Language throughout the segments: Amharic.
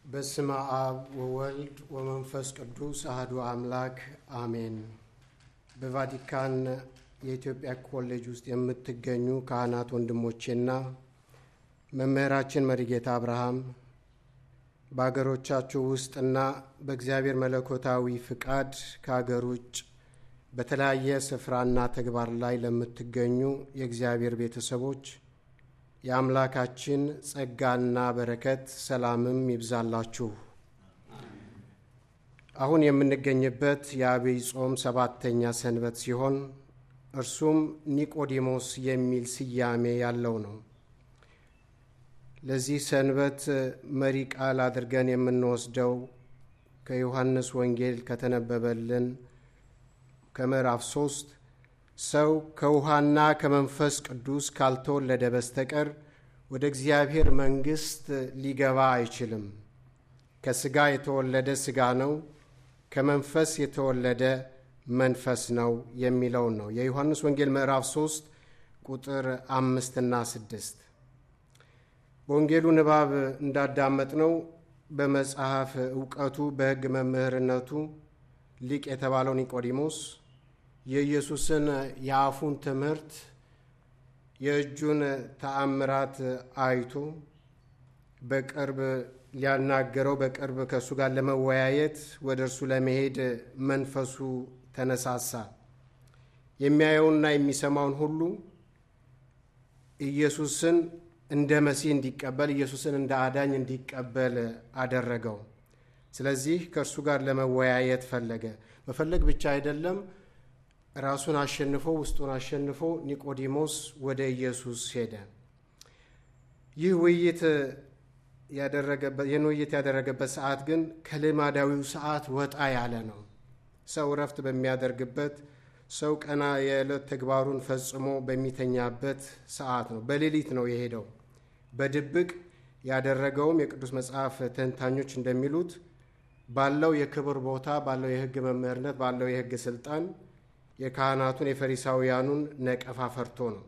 በስመ አብ ወወልድ ወመንፈስ ቅዱስ አህዱ አምላክ አሜን። በቫቲካን የኢትዮጵያ ኮሌጅ ውስጥ የምትገኙ ካህናት ወንድሞቼና መምህራችን መሪጌታ አብርሃም በአገሮቻችሁ ውስጥና በእግዚአብሔር መለኮታዊ ፍቃድ ከአገር ውጭ በተለያየ ስፍራና ተግባር ላይ ለምትገኙ የእግዚአብሔር ቤተሰቦች የአምላካችን ጸጋና በረከት ሰላምም ይብዛላችሁ። አሁን የምንገኝበት የአብይ ጾም ሰባተኛ ሰንበት ሲሆን እርሱም ኒቆዲሞስ የሚል ስያሜ ያለው ነው። ለዚህ ሰንበት መሪ ቃል አድርገን የምንወስደው ከዮሐንስ ወንጌል ከተነበበልን ከምዕራፍ ሶስት ሰው ከውሃና ከመንፈስ ቅዱስ ካልተወለደ በስተቀር ወደ እግዚአብሔር መንግሥት ሊገባ አይችልም። ከሥጋ የተወለደ ሥጋ ነው፣ ከመንፈስ የተወለደ መንፈስ ነው የሚለውን ነው። የዮሐንስ ወንጌል ምዕራፍ 3 ቁጥር አምስትና ስድስት በወንጌሉ ንባብ እንዳዳመጥነው በመጽሐፍ እውቀቱ በሕግ መምህርነቱ ሊቅ የተባለው ኒቆዲሞስ የኢየሱስን የአፉን ትምህርት የእጁን ተአምራት አይቶ በቅርብ ሊያናገረው በቅርብ ከእሱ ጋር ለመወያየት ወደ እርሱ ለመሄድ መንፈሱ ተነሳሳ። የሚያየውንና የሚሰማውን ሁሉ ኢየሱስን እንደ መሲህ እንዲቀበል፣ ኢየሱስን እንደ አዳኝ እንዲቀበል አደረገው። ስለዚህ ከእርሱ ጋር ለመወያየት ፈለገ። መፈለግ ብቻ አይደለም ራሱን አሸንፎ ውስጡን አሸንፎ ኒቆዲሞስ ወደ ኢየሱስ ሄደ። ይህ ውይይት ይህን ውይይት ያደረገበት ሰዓት ግን ከልማዳዊው ሰዓት ወጣ ያለ ነው። ሰው እረፍት በሚያደርግበት ሰው ቀና የዕለት ተግባሩን ፈጽሞ በሚተኛበት ሰዓት ነው። በሌሊት ነው የሄደው። በድብቅ ያደረገውም የቅዱስ መጽሐፍ ተንታኞች እንደሚሉት ባለው የክብር ቦታ ባለው የሕግ መምህርነት ባለው የሕግ ስልጣን የካህናቱን የፈሪሳውያኑን ነቀፋ ፈርቶ ነው።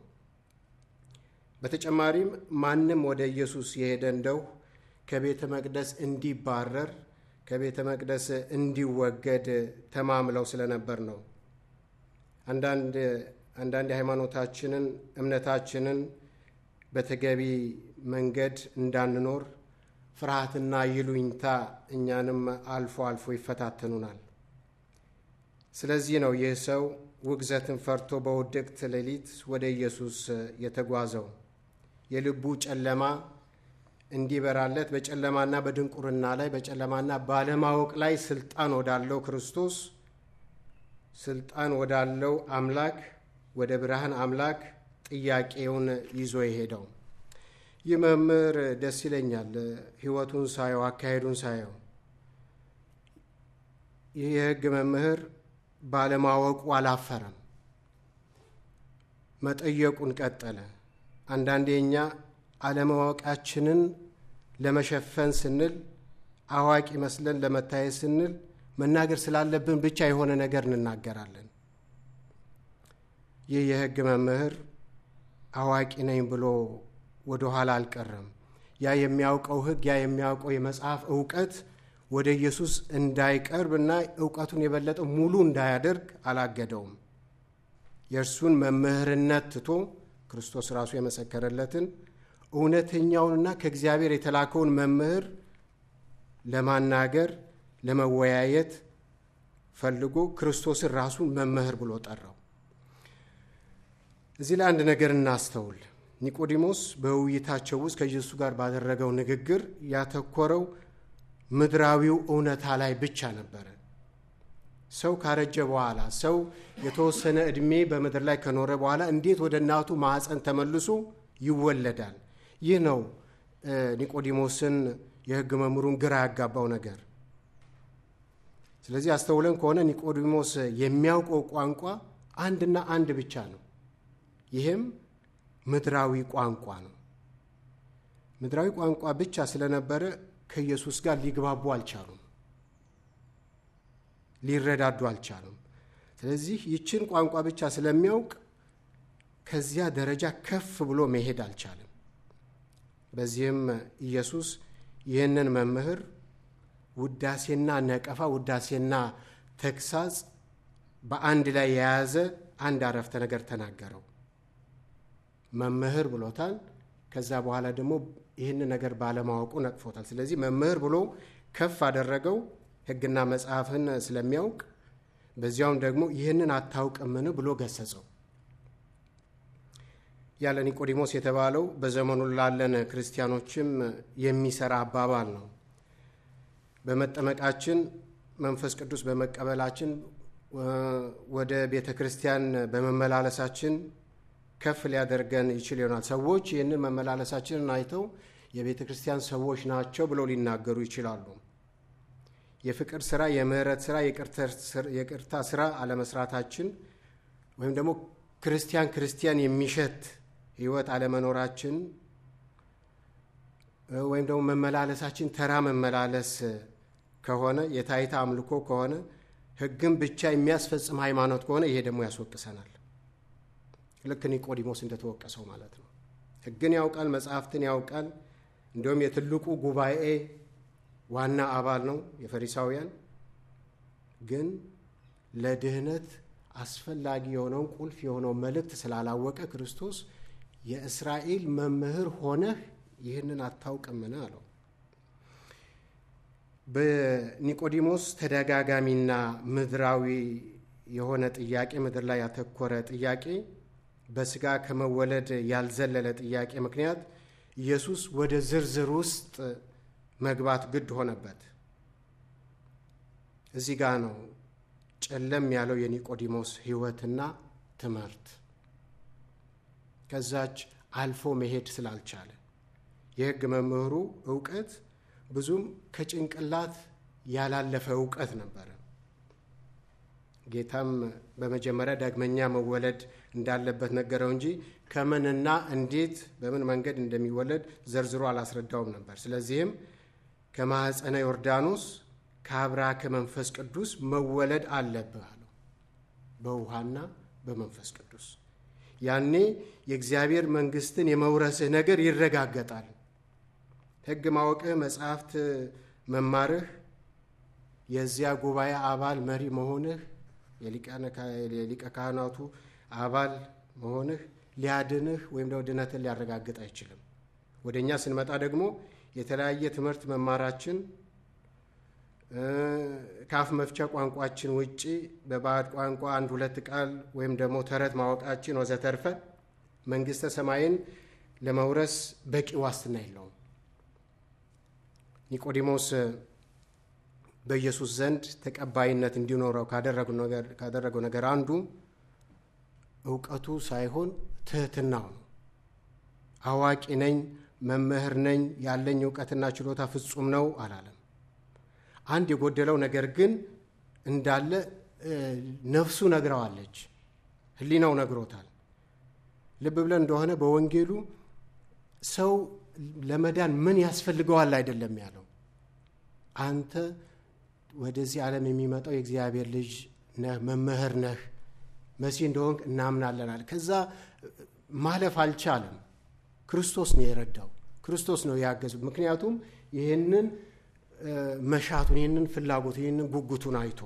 በተጨማሪም ማንም ወደ ኢየሱስ የሄደ እንደው ከቤተ መቅደስ እንዲባረር ከቤተ መቅደስ እንዲወገድ ተማምለው ስለነበር ነው። አንዳንድ አንዳንድ የሃይማኖታችንን እምነታችንን በተገቢ መንገድ እንዳንኖር ፍርሃትና ይሉኝታ እኛንም አልፎ አልፎ ይፈታተኑናል። ስለዚህ ነው ይህ ሰው ውግዘትን ፈርቶ በውድቅት ሌሊት ወደ ኢየሱስ የተጓዘው። የልቡ ጨለማ እንዲበራለት በጨለማና በድንቁርና ላይ በጨለማና ባለማወቅ ላይ ስልጣን ወዳለው ክርስቶስ ስልጣን ወዳለው አምላክ ወደ ብርሃን አምላክ ጥያቄውን ይዞ የሄደው ይህ መምህር ደስ ይለኛል። ሕይወቱን ሳየው አካሄዱን ሳየው ይህ የሕግ መምህር ባለማወቁ አላፈረም፣ መጠየቁን ቀጠለ። አንዳንዴ እኛ አለማወቃችንን ለመሸፈን ስንል አዋቂ መስለን ለመታየት ስንል መናገር ስላለብን ብቻ የሆነ ነገር እንናገራለን። ይህ የሕግ መምህር አዋቂ ነኝ ብሎ ወደ ኋላ አልቀረም። ያ የሚያውቀው ሕግ ያ የሚያውቀው የመጽሐፍ እውቀት ወደ ኢየሱስ እንዳይቀርብ እና እውቀቱን የበለጠ ሙሉ እንዳያደርግ አላገደውም። የእርሱን መምህርነት ትቶ ክርስቶስ ራሱ የመሰከረለትን እውነተኛውንና ከእግዚአብሔር የተላከውን መምህር ለማናገር ለመወያየት ፈልጎ ክርስቶስን ራሱን መምህር ብሎ ጠራው። እዚህ ላይ አንድ ነገር እናስተውል። ኒቆዲሞስ በውይይታቸው ውስጥ ከኢየሱስ ጋር ባደረገው ንግግር ያተኮረው ምድራዊው እውነታ ላይ ብቻ ነበረ። ሰው ካረጀ በኋላ ሰው የተወሰነ ዕድሜ በምድር ላይ ከኖረ በኋላ እንዴት ወደ እናቱ ማዕፀን ተመልሶ ይወለዳል? ይህ ነው ኒቆዲሞስን የሕግ መምህሩን ግራ ያጋባው ነገር። ስለዚህ አስተውለን ከሆነ ኒቆዲሞስ የሚያውቀው ቋንቋ አንድና አንድ ብቻ ነው። ይህም ምድራዊ ቋንቋ ነው። ምድራዊ ቋንቋ ብቻ ስለነበረ ከኢየሱስ ጋር ሊግባቡ አልቻሉም፣ ሊረዳዱ አልቻሉም። ስለዚህ ይችን ቋንቋ ብቻ ስለሚያውቅ ከዚያ ደረጃ ከፍ ብሎ መሄድ አልቻለም። በዚህም ኢየሱስ ይህንን መምህር ውዳሴና ነቀፋ፣ ውዳሴና ተግሳጽ በአንድ ላይ የያዘ አንድ አረፍተ ነገር ተናገረው። መምህር ብሎታል። ከዛ በኋላ ደግሞ ይህን ነገር ባለማወቁ ነቅፎታል። ስለዚህ መምህር ብሎ ከፍ አደረገው ሕግና መጽሐፍን ስለሚያውቅ፣ በዚያውም ደግሞ ይህንን አታውቅምን ብሎ ገሰጸው። ያለ ኒቆዲሞስ የተባለው በዘመኑ ላለን ክርስቲያኖችም የሚሰራ አባባል ነው። በመጠመቃችን መንፈስ ቅዱስ በመቀበላችን ወደ ቤተ ክርስቲያን በመመላለሳችን ከፍ ሊያደርገን ይችል ይሆናል። ሰዎች ይህንን መመላለሳችንን አይተው የቤተ ክርስቲያን ሰዎች ናቸው ብለው ሊናገሩ ይችላሉ። የፍቅር ስራ፣ የምህረት ስራ፣ የቅርታ ስራ አለመስራታችን ወይም ደግሞ ክርስቲያን ክርስቲያን የሚሸት ህይወት አለመኖራችን ወይም ደግሞ መመላለሳችን ተራ መመላለስ ከሆነ የታይታ አምልኮ ከሆነ ህግን ብቻ የሚያስፈጽም ሃይማኖት ከሆነ ይሄ ደግሞ ያስወቅሰናል። ልክ ኒቆዲሞስ እንደተወቀሰው ማለት ነው። ህግን ያውቃል፣ መጽሐፍትን ያውቃል። እንዲሁም የትልቁ ጉባኤ ዋና አባል ነው የፈሪሳውያን ግን ለድህነት አስፈላጊ የሆነውን ቁልፍ የሆነውን መልእክት ስላላወቀ ክርስቶስ የእስራኤል መምህር ሆነህ ይህንን አታውቅምን አለው። በኒቆዲሞስ ተደጋጋሚና ምድራዊ የሆነ ጥያቄ፣ ምድር ላይ ያተኮረ ጥያቄ፣ በስጋ ከመወለድ ያልዘለለ ጥያቄ ምክንያት ኢየሱስ ወደ ዝርዝር ውስጥ መግባት ግድ ሆነበት። እዚህ ጋ ነው ጨለም ያለው የኒቆዲሞስ ሕይወትና ትምህርት ከዛች አልፎ መሄድ ስላልቻለ የሕግ መምህሩ እውቀት ብዙም ከጭንቅላት ያላለፈ እውቀት ነበረ። ጌታም በመጀመሪያ ዳግመኛ መወለድ እንዳለበት ነገረው እንጂ ከምንና እንዴት በምን መንገድ እንደሚወለድ ዘርዝሮ አላስረዳውም ነበር። ስለዚህም ከማኅፀነ ዮርዳኖስ ከአብራ ከመንፈስ ቅዱስ መወለድ አለብህ አለው። በውሃና በመንፈስ ቅዱስ ያኔ የእግዚአብሔር መንግሥትን የመውረስህ ነገር ይረጋገጣል። ሕግ ማወቅህ፣ መጽሐፍት መማርህ፣ የዚያ ጉባኤ አባል መሪ መሆንህ፣ የሊቀ ካህናቱ አባል መሆንህ ሊያድንህ ወይም ደግሞ ድነትን ሊያረጋግጥ አይችልም። ወደ እኛ ስንመጣ ደግሞ የተለያየ ትምህርት መማራችን ከአፍ መፍቻ ቋንቋችን ውጪ በባዕድ ቋንቋ አንድ ሁለት ቃል ወይም ደግሞ ተረት ማወቃችን ወዘተርፈ መንግሥተ ሰማይን ለመውረስ በቂ ዋስትና የለውም። ኒቆዲሞስ በኢየሱስ ዘንድ ተቀባይነት እንዲኖረው ካደረገው ነገር አንዱ እውቀቱ ሳይሆን ትህትናው ነው። አዋቂ ነኝ፣ መምህር ነኝ፣ ያለኝ እውቀትና ችሎታ ፍጹም ነው አላለም። አንድ የጎደለው ነገር ግን እንዳለ ነፍሱ ነግረዋለች፣ ሕሊናው ነግሮታል። ልብ ብለን እንደሆነ በወንጌሉ ሰው ለመዳን ምን ያስፈልገዋል አይደለም ያለው። አንተ ወደዚህ ዓለም የሚመጣው የእግዚአብሔር ልጅ ነህ፣ መምህር ነህ፣ መሲህ እንደሆንክ እናምናለናል። ከዛ ማለፍ አልቻለም። ክርስቶስ ነው የረዳው፣ ክርስቶስ ነው ያገዙ። ምክንያቱም ይህንን መሻቱን ይህንን ፍላጎቱን ይህንን ጉጉቱን አይቶ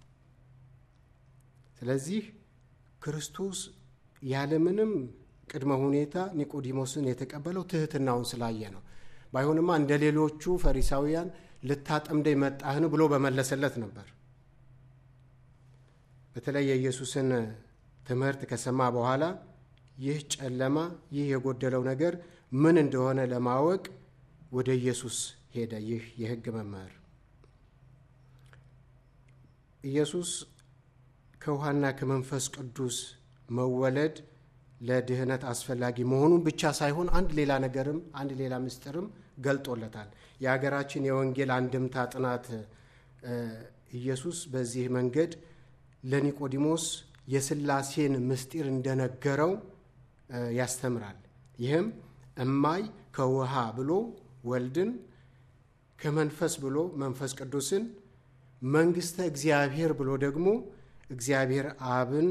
ስለዚህ ክርስቶስ ያለምንም ቅድመ ሁኔታ ኒቆዲሞስን የተቀበለው ትህትናውን ስላየ ነው። ባይሆንማ እንደ ሌሎቹ ፈሪሳውያን ልታጠምደኝ መጣህን ብሎ በመለሰለት ነበር። በተለይ የኢየሱስን ትምህርት ከሰማ በኋላ ይህ ጨለማ፣ ይህ የጎደለው ነገር ምን እንደሆነ ለማወቅ ወደ ኢየሱስ ሄደ። ይህ የሕግ መምህር ኢየሱስ ከውሃና ከመንፈስ ቅዱስ መወለድ ለድህነት አስፈላጊ መሆኑን ብቻ ሳይሆን አንድ ሌላ ነገርም አንድ ሌላ ምስጢርም ገልጦለታል። የሀገራችን የወንጌል አንድምታ ጥናት ኢየሱስ በዚህ መንገድ ለኒቆዲሞስ የሥላሴን ምስጢር እንደነገረው ያስተምራል። ይህም እማይ ከውሃ ብሎ ወልድን ከመንፈስ ብሎ መንፈስ ቅዱስን መንግሥተ እግዚአብሔር ብሎ ደግሞ እግዚአብሔር አብን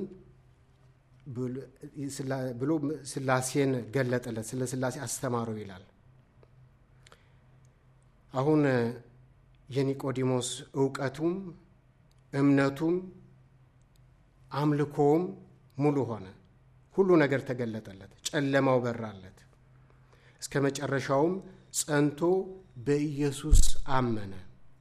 ብሎ ሥላሴን ገለጠለት፣ ስለ ሥላሴ አስተማረው ይላል። አሁን የኒቆዲሞስ እውቀቱም እምነቱም አምልኮውም ሙሉ ሆነ። ሁሉ ነገር ተገለጠለት፣ ጨለማው በራለት። እስከ መጨረሻውም ጸንቶ በኢየሱስ አመነ።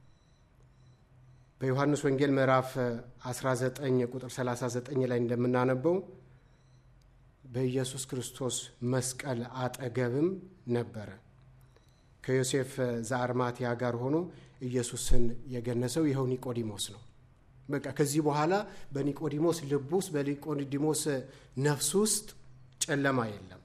በዮሐንስ ወንጌል ምዕራፍ 19 ቁጥር 39 ላይ እንደምናነበው በኢየሱስ ክርስቶስ መስቀል አጠገብም ነበረ። ከዮሴፍ ዘአርማትያ ጋር ሆኖ ኢየሱስን የገነሰው ይኸው ኒቆዲሞስ ነው። በቃ ከዚህ በኋላ በኒቆዲሞስ ልብ ውስጥ በኒቆዲሞስ ነፍስ ውስጥ ጨለማ የለም።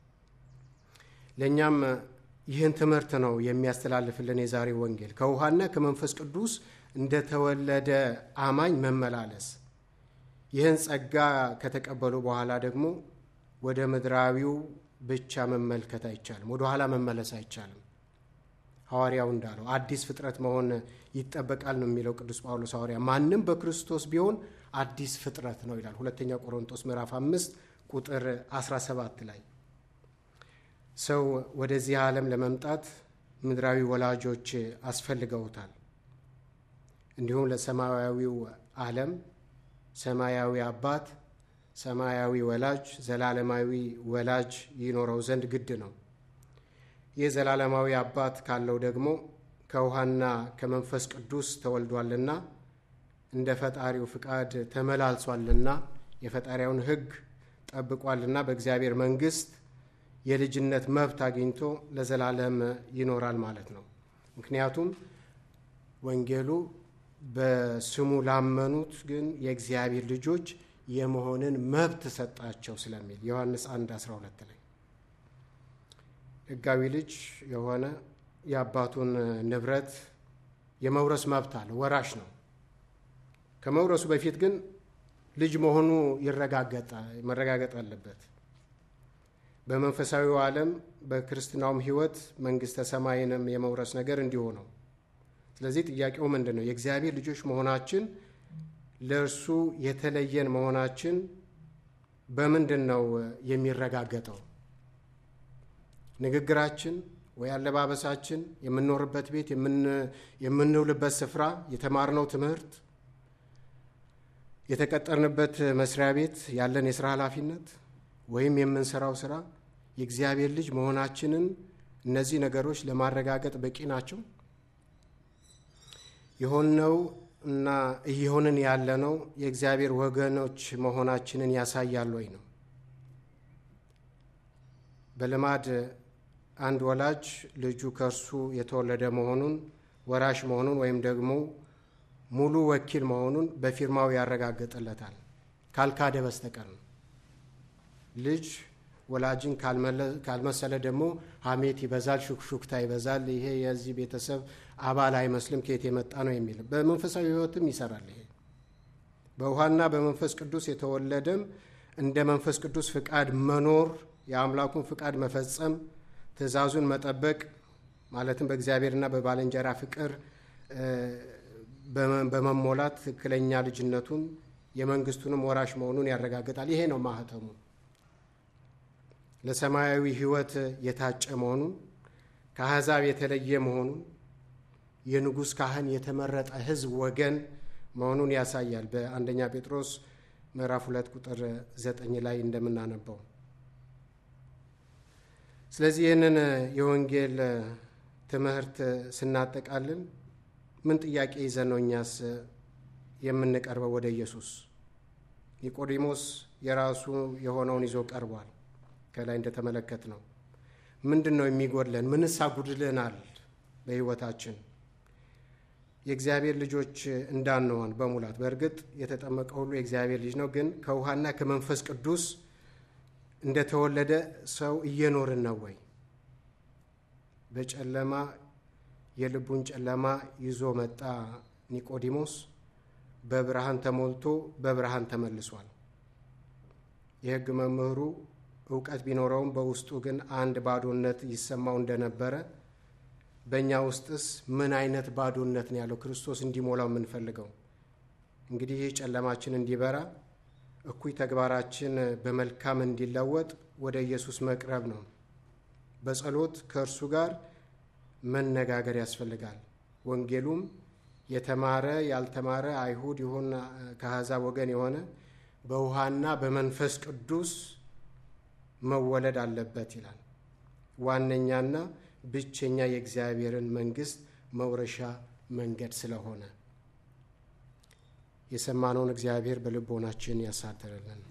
ለእኛም ይህን ትምህርት ነው የሚያስተላልፍልን የዛሬ ወንጌል ከውሃና ከመንፈስ ቅዱስ እንደተወለደ አማኝ መመላለስ። ይህን ጸጋ ከተቀበሉ በኋላ ደግሞ ወደ ምድራዊው ብቻ መመልከት አይቻልም። ወደ ኋላ መመለስ አይቻልም። ሐዋርያው እንዳለው አዲስ ፍጥረት መሆን ይጠበቃል ነው የሚለው ቅዱስ ጳውሎስ ሐዋርያ። ማንም በክርስቶስ ቢሆን አዲስ ፍጥረት ነው ይላል ሁለተኛ ቆሮንቶስ ምዕራፍ አምስት ቁጥር 17 ላይ ሰው ወደዚህ ዓለም ለመምጣት ምድራዊ ወላጆች አስፈልገውታል። እንዲሁም ለሰማያዊው ዓለም ሰማያዊ አባት፣ ሰማያዊ ወላጅ፣ ዘላለማዊ ወላጅ ይኖረው ዘንድ ግድ ነው። ይህ ዘላለማዊ አባት ካለው ደግሞ ከውሃና ከመንፈስ ቅዱስ ተወልዷልና እንደ ፈጣሪው ፍቃድ ተመላልሷልና የፈጣሪያውን ሕግ ጠብቋልና በእግዚአብሔር መንግሥት የልጅነት መብት አግኝቶ ለዘላለም ይኖራል ማለት ነው። ምክንያቱም ወንጌሉ በስሙ ላመኑት ግን የእግዚአብሔር ልጆች የመሆንን መብት ሰጣቸው ስለሚል ዮሐንስ 1 12 ላይ ሕጋዊ ልጅ የሆነ የአባቱን ንብረት የመውረስ መብት አለ፣ ወራሽ ነው። ከመውረሱ በፊት ግን ልጅ መሆኑ መረጋገጥ አለበት። በመንፈሳዊው ዓለም በክርስትናውም ሕይወት መንግሥተ ሰማይንም የመውረስ ነገር እንዲሁ ነው። ስለዚህ ጥያቄው ምንድን ነው? የእግዚአብሔር ልጆች መሆናችን ለእርሱ የተለየን መሆናችን በምንድን ነው የሚረጋገጠው? ንግግራችን ወይ አለባበሳችን፣ የምንኖርበት ቤት፣ የምንውልበት ስፍራ፣ የተማርነው ትምህርት፣ የተቀጠርንበት መስሪያ ቤት ያለን የስራ ኃላፊነት ወይም የምንሰራው ስራ የእግዚአብሔር ልጅ መሆናችንን እነዚህ ነገሮች ለማረጋገጥ በቂ ናቸው? የሆነው እና እየሆንን ያለነው የእግዚአብሔር ወገኖች መሆናችንን ያሳያል ወይ ነው። በልማድ አንድ ወላጅ ልጁ ከእርሱ የተወለደ መሆኑን ወራሽ መሆኑን ወይም ደግሞ ሙሉ ወኪል መሆኑን በፊርማው ያረጋግጥለታል ካልካደ በስተቀር ነው። ልጅ ወላጅን ካልመሰለ ደግሞ ሐሜት ይበዛል፣ ሹክሹክታ ይበዛል። ይሄ የዚህ ቤተሰብ አባል አይመስልም፣ ከየት የመጣ ነው የሚል በመንፈሳዊ ሕይወትም ይሰራል። ይሄ በውሃና በመንፈስ ቅዱስ የተወለደም እንደ መንፈስ ቅዱስ ፍቃድ መኖር፣ የአምላኩን ፍቃድ መፈጸም፣ ትእዛዙን መጠበቅ ማለትም በእግዚአብሔርና በባልንጀራ ፍቅር በመሞላት ትክክለኛ ልጅነቱን የመንግስቱንም ወራሽ መሆኑን ያረጋግጣል። ይሄ ነው ማህተሙ። ለሰማያዊ ሕይወት የታጨ መሆኑን ከአሕዛብ የተለየ መሆኑን የንጉሥ ካህን የተመረጠ ሕዝብ ወገን መሆኑን ያሳያል። በአንደኛ ጴጥሮስ ምዕራፍ ሁለት ቁጥር ዘጠኝ ላይ እንደምናነበው። ስለዚህ ይህንን የወንጌል ትምህርት ስናጠቃልል ምን ጥያቄ ይዘን ነው እኛስ የምንቀርበው ወደ ኢየሱስ? ኒቆዲሞስ የራሱ የሆነውን ይዞ ቀርቧል። ከላይ እንደተመለከት ነው። ምንድን ነው የሚጎድለን? ምንስ አጉድለናል በሕይወታችን የእግዚአብሔር ልጆች እንዳንሆን በሙላት በእርግጥ የተጠመቀ ሁሉ የእግዚአብሔር ልጅ ነው። ግን ከውሃና ከመንፈስ ቅዱስ እንደተወለደ ሰው እየኖርን ነው ወይ? በጨለማ የልቡን ጨለማ ይዞ መጣ ኒቆዲሞስ። በብርሃን ተሞልቶ በብርሃን ተመልሷል። የሕግ መምህሩ እውቀት ቢኖረውም በውስጡ ግን አንድ ባዶነት ይሰማው እንደነበረ በእኛ ውስጥስ ምን አይነት ባዶነት ነው ያለው? ክርስቶስ እንዲሞላው የምንፈልገው እንግዲህ ይህ ጨለማችን እንዲበራ እኩይ ተግባራችን በመልካም እንዲለወጥ ወደ ኢየሱስ መቅረብ ነው። በጸሎት ከእርሱ ጋር መነጋገር ያስፈልጋል። ወንጌሉም የተማረ ያልተማረ አይሁድ ይሁን ከአሕዛብ ወገን የሆነ በውሃና በመንፈስ ቅዱስ መወለድ አለበት ይላል። ዋነኛና ብቸኛ የእግዚአብሔርን መንግሥት መውረሻ መንገድ ስለሆነ የሰማነውን እግዚአብሔር በልቦናችን ያሳድርልን።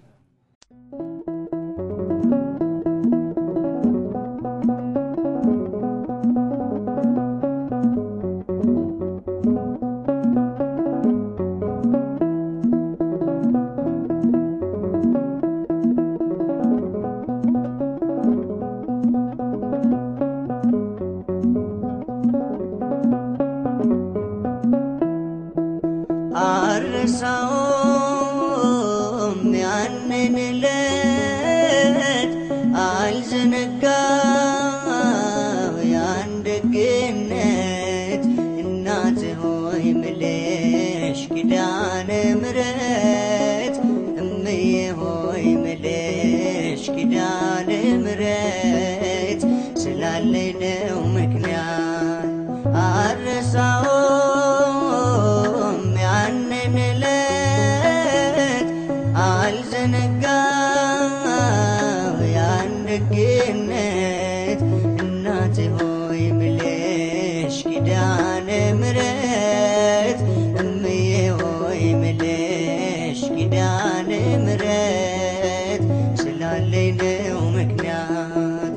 አልረሳውም ያንን ዕለት አልዘነጋው ያን ደግነት እናት ሆይ ምልሽ ኪዳነ ምሕረት እምዬ ሆይ ምልሽ ኪዳነ ምሕረት ስላለኝ ነው ምክንያት አልረሳውም ያንን ዕለት አልዘነጋው ያን ደግነት እናቴ ሆይ ምልሽ ኪዳነ ምሕረት እምዬ ሆይ ምልሽ ኪዳነ ምሕረት ስላለኝ ነው ምክንያት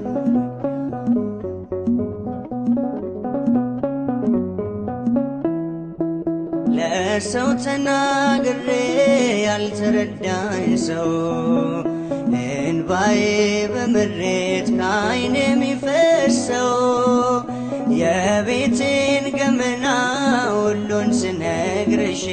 ለሰው ተናግሬ ያልተረዳኝ ሰው እንባዬ በምሬት ከዓይን የሚፈሰው የቤቴን ገመና ሁሉን ስነግርሽ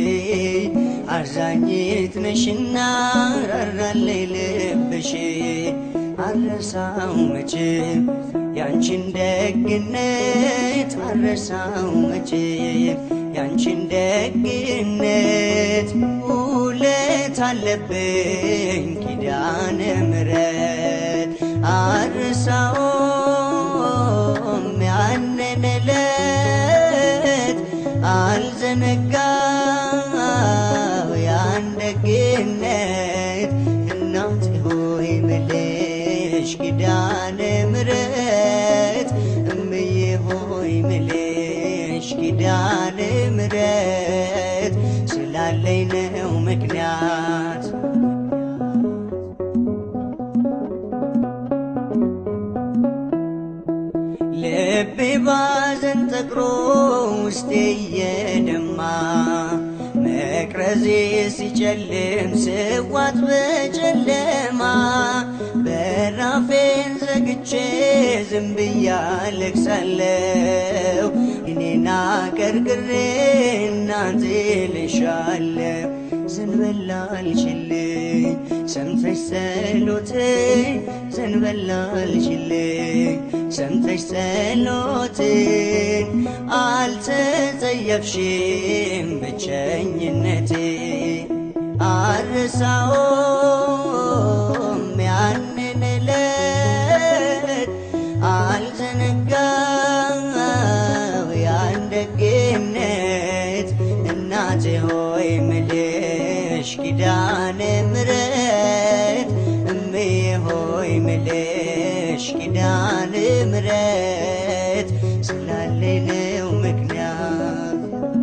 አዛኝት ነሽና ራራለይ ልብሽ አረሳው መቼም ያንቺን ደግነት አረሳው መቼም ያንቺን ደግነት ውለት አለብኝ ኪዳነ ምሕረት አረሳውም ያንን ዕለት አልዘነጋው ያን ደግነት እናቴ ሆይ ምልሽ ኪዳነ ምሕረት እምዬ ሆይ ምልሽ ኪዳነ ምሕረት ስላለኝ ነው ምክንያት ልቤ ባዘን ጠቅሮ ውስጤ እየደማ መቅረዜ ሲጨልም ስዋት በጨለማ በራፌን ዘግቼ ዝም ብዬ አለቅሳለሁ እኔና ቀርቅሬ እናቴ ልሻለሁ ዘንበል አልችልኝ ሰምተሽ ጸሎቴ ዘንበል አልችልኝ ሰምተሽ ጸሎቴን አልተጸየፍሽም ብቸኝነቴ አልረሳውም ያንን ዕለት አልዘነጋው ያን ደግነት እናቴ ሆይ ምልሽ ኪዳነ ምሕረት እምዬ ሆይ ምልሽ ኪዳነ ምሕረት ስላለኝ ነው ምክንያት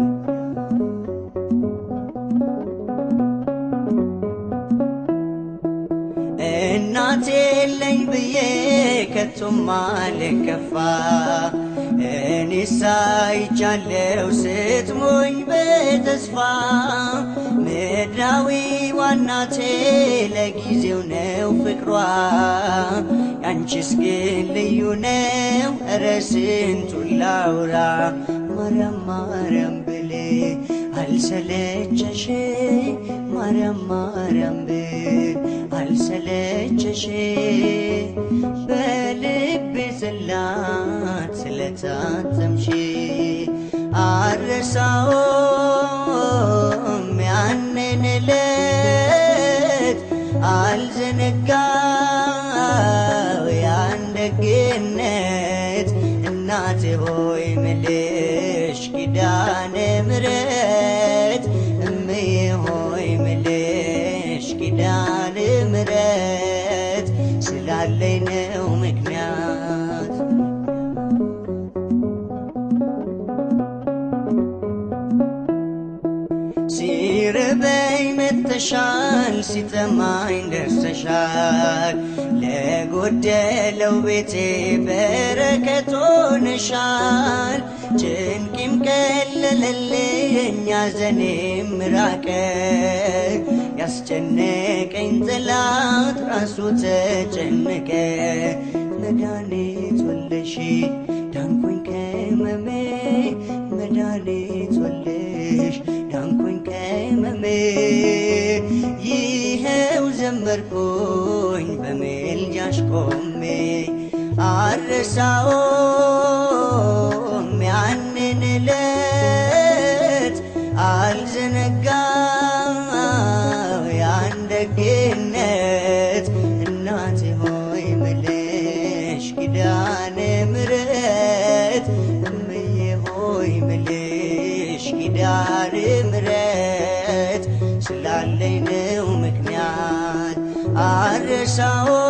እናቴ የለኝ ብዬ ከቶም አልከፋ እኔ ሳይቻለው ስትሞኝ በተስፋ ምድራዊ ዋናቴ ለጊዜው ነው ፍቅሯ ያንቺስ ግን ልዩ ነው ኧረ ስንቱን ላውራ ማርያም ማርያም ብሌ አልሰለቸሽ ማርያም ማርያም ብል አልሰለቸሽ በልቤ ጽላት ስለታተምሽ አልረሳውም ያንን ዕለት አልዘነጋው ያን ደግነት እናቴ ሆይ ምልሽ ኪዳነ ምሕረት እምዬ ሆይ ምልሽ ኪዳነ ምሕረት ስላለኝ ነው ምክንያት ሲርበኝ መጥተሻል፣ ሲጠማኝ ደርሰሻል። ለጎደለው ቤቴ በረከት ሆነሻል። ጭንቂም ቀለለልኝ፣ ሐዘኔም ራቀ። ያስጨነቀኝ ጠላት ራሱ ተጨነቀ። መድኃኒት ወለሽ ዳንኩኝ ከመሜ መድኃኒት ወለሽ ዳንኩኝ ከመሜ ይኸው ዘመርኩኝ በሜልጃሽ ቆሜ አረሳውም ያንን ዕለት አልዘነጋው ያን ደግነት እናቴ ሆይ ምልሽ ኪዳነ ምሕረት እምዬ ሆይ ምልሽ ኪዳነ ምሕረት ስላለኝ ነው ምክንያት አረሳው